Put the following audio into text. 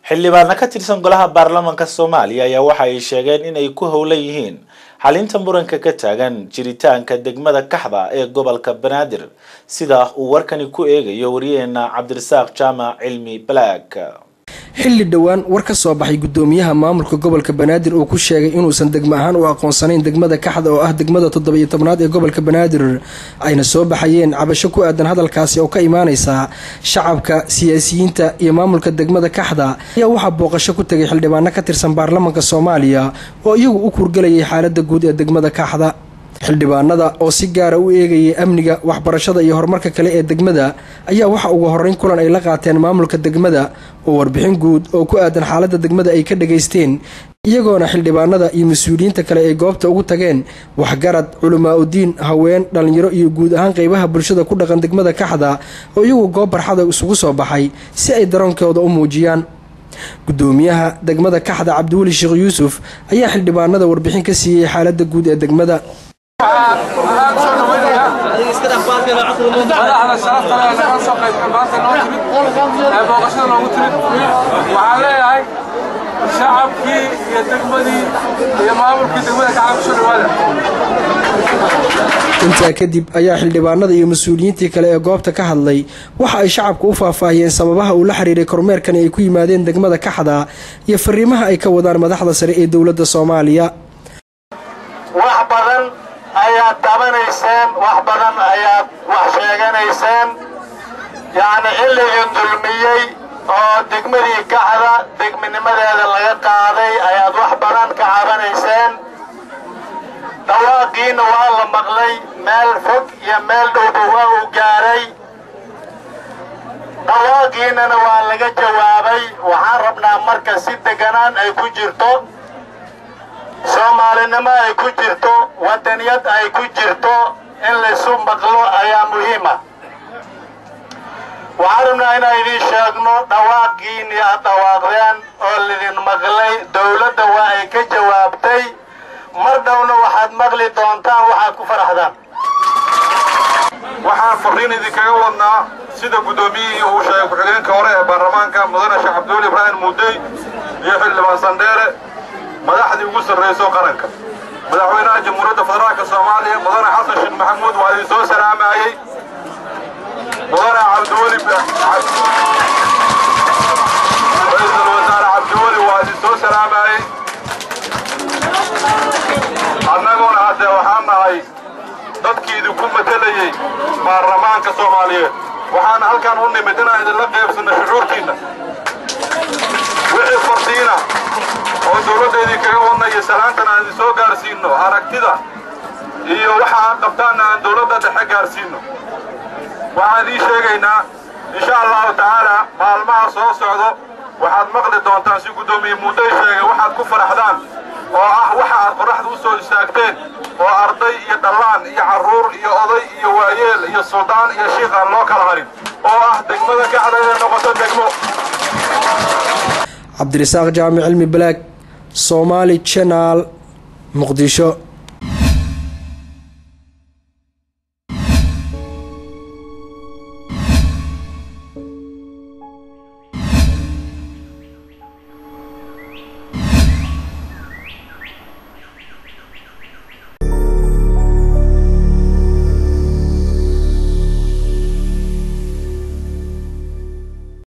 xildhibaano ka tirsan golaha baarlamaanka soomaaliya ayaa waxa ay sheegeen in ay ku howlan yihiin xalinta muranka ka taagan jiritaanka degmada kaxda ee gobolka banaadir sida uu warkani ku eegayo wariyaheena cabdirasaaq jaamac cilmi balaag xilli dhowaan war ka soo baxay gudoomiyaha maamulka gobolka banaadir uu ku sheegay inuusan degmo ahaan u aqoonsanayn degmada kaxda oo ah degmada toddoba-iyo tobnaad ee gobolka banaadir ayna soo baxayeen cabasho ku aadan hadalkaasi oo ka imaaneysa shacabka siyaasiyiinta iyo maamulka degmada kaxda ayaa waxaa booqasho ku tegay xildhibaano ka tirsan baarlamaanka soomaaliya oo iyagu u kurgelayay xaalada guud ee degmada kaxda xildhibaanada oo si gaara u eegayay amniga waxbarashada iyo horumarka kale ee degmada ayaa waxa ugu horeyn kulan ay la qaateen maamulka degmada oo warbixin guud oo ku aadan xaalada degmada ay ka dhageysteen iyagoona xildhibaanada iyo mas-uuliyiinta kale ay goobta ugu tageen waxgarad culamaa udiin haween dhallinyaro iyo guud ahaan qeybaha bulshada ku dhaqan degmada kaxda oo iyagu goob barxada isugu soo baxay si ay daroonkooda u muujiyaan gudoomiyaha degmada kaxda cabdiweli sheekh yuusuf ayaa xildhibaanada warbixin ka siiyey xaalada guud ee degmada madaxda sharafta leh naga soo qaybta maanta noo timid ee booqashada noogu timid waxaan leeyahay shacabkii iyo degmadii iyo maamulkii degmada kacala kusoo dhawaada intaa kadib ayaa xildhibaanada iyo mas-uuliyiintii kale ee goobta ka hadlay waxa ay shacabku u faahfaahiyeen sababaha uu la xiriiray kormeerkani ay ku yimaadeen degmada kaxda iyo fariimaha ay ka wadaan madaxda sare ee dowladda soomaaliya wax badan ayaad dabanayseen wax badan ayaad wax sheeganayseen yacni xilligii dulmiyey oo degmadii kaxda degminimadeeda laga qaaday ayaad wax badan ka cabanayseen dhawaaqiina waa la maqlay meel fog iyo meel dhowba waa uu gaaray dhawaaqiinana waa laga jawaabay waxaan rabnaa marka si deganaan ay ku jirto soomaalinimo ay ku jirto waddaniyad ay ku jirto in laysu maqlo ayaa muhiima waxaan rabnaa inaan idiin sheegno dhawaaqiinii aad dhawaaqdeen oo lidin maqlay dowladda waa ay ka jawaabtay mar dhowna waxaad maqli doontaan waxaad ku faraxdaan waxaan fariin idinkaga wadnaa sida guddoomiyihii uu sheegay ku-xigeenka hore ee baarlamaanka mudane sheekh cabdiweli ibraahim muudey iyo xildhibaan sandheere madaxdii ugu sarrayso qaranka madaxweynaha jamhuuriyadda federaalka soomaaliya mudane xasan sheekh maxamuud waa idin soo salaamayey mudane cabdiweli ra-iisul wasaare cabdiweli waa idin soo salaamayey annaguna haddee waxaan nahay dadkii idinku matelayey baarlamaanka soomaaliyeed waxaan halkan u nimid inaan idinla qaybsanno shucuurtiinna wixii farsiina oo dowladda idinkaga wadna iyo salaantan aan idin soo gaarsiinno aragtida iyo waxa aad qabtaanna aan dowladda dhexe gaarsiinno waxaan idiin sheegaynaa insha allahu tacaala maalmaha soo socdo waxaad maqli doontaan si guddoomiye muudday sheegay waxaad ku faraxdaan oo ah waxa aad qorraxda u soo istaagteen oo arday iyo dhallaan iyo carruur iyo oday iyo waayeel iyo suldaan iyo shiikh aan loo kala harin oo ah degmada kaxda inay noqoto degmo cabdirasaaq jaamic cilmi balaag soomaali janaal muqdisho